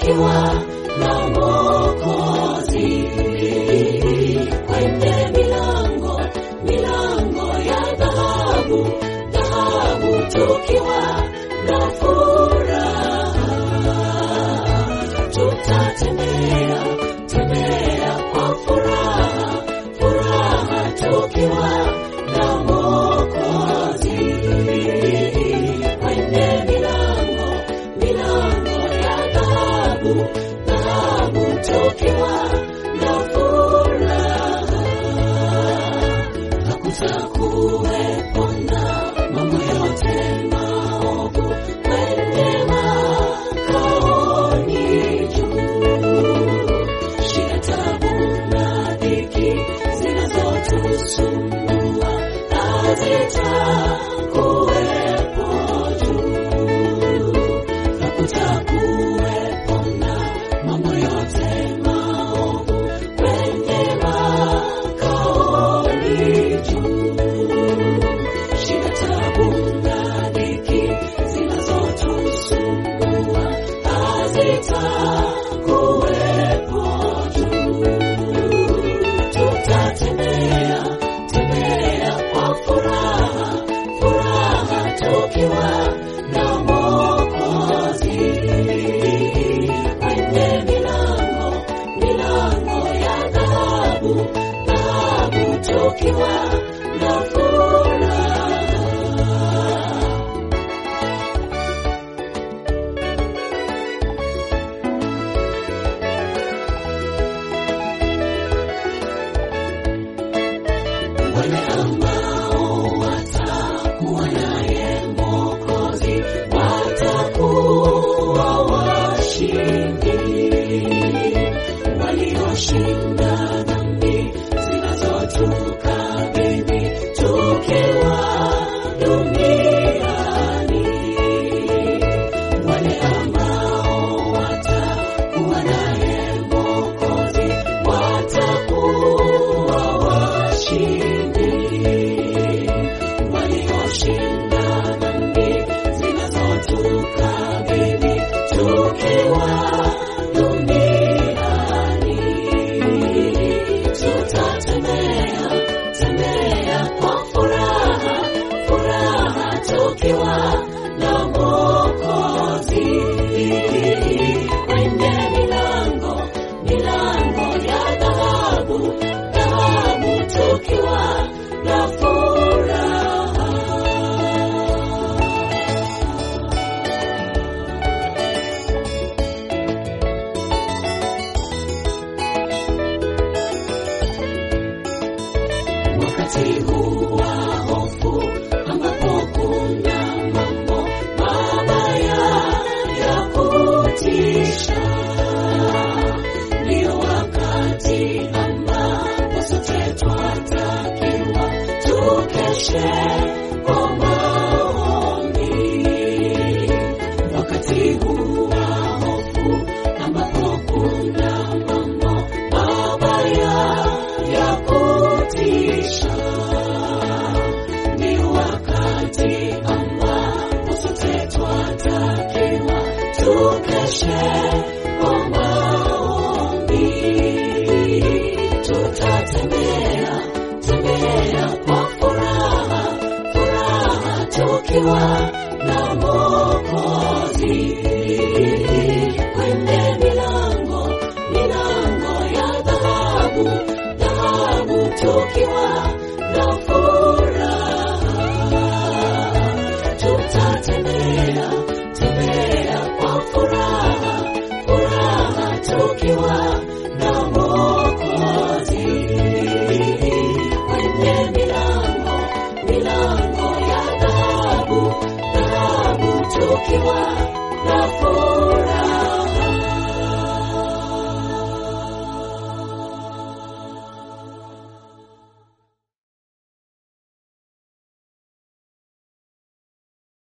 tukiwa na Mwokozi kwenye milango milango ya dhahabu dhahabu tukiwa na furaha tutatembea tembea kwa furaha furaha tukiwa na Mwokozi kwenye milango milango ya dhahabu dhahabu tukiwa na furaha hakutakuwepo na mambo yote maovu kwenye makaoni juu shida tabu na dhiki zinazotusumbua hazitakuwepo juu hakutakuwepo na mambo yote maovu kwenye makaoni juu shida tabu na dhiki zinazotusumbua hazitakuwepo juu tutatembea tembea kwa furaha furaha tukiwa na Mwokozi kwenye milango milango ya dhahabu dhahabu tukiwa na furaha wale ambao watakuwa naye Mwokozi watakuwa washindi, walioshinda dhambi zinazotukabili tukiwa duniani. Wale ambao watakuwa naye Mwokozi watakuwa washindi, walioshinda dhambi zinazotukabili tukiwa duniani. Tutatembea tembea kwa furaha furaha tukiwa na Mwokozi kwenye milango milango ya dhahabu dhahabu tukiwa na furaha wakati huu wa hofu ambapo kuna mambo mabaya ya kutisha, ndio wakati ambapo sote twatakiwa tukeshe kwa maombi. Wakati huu wa hofu ambapo kuna mambo mabaya ya kutisha, ni wakati ambapo sote twatakiwa tukeshe kwa maombi. Tutatembea tembea kwa furaha furaha tukiwa na Mwokozi kwenye milango milango ya dhahabu dhahabu tukiwa na furaha tutatembea tembea kwa furaha furaha tukiwa na Mwokozi kwenye milango milango ya dhahabu dhahabu tukiwa na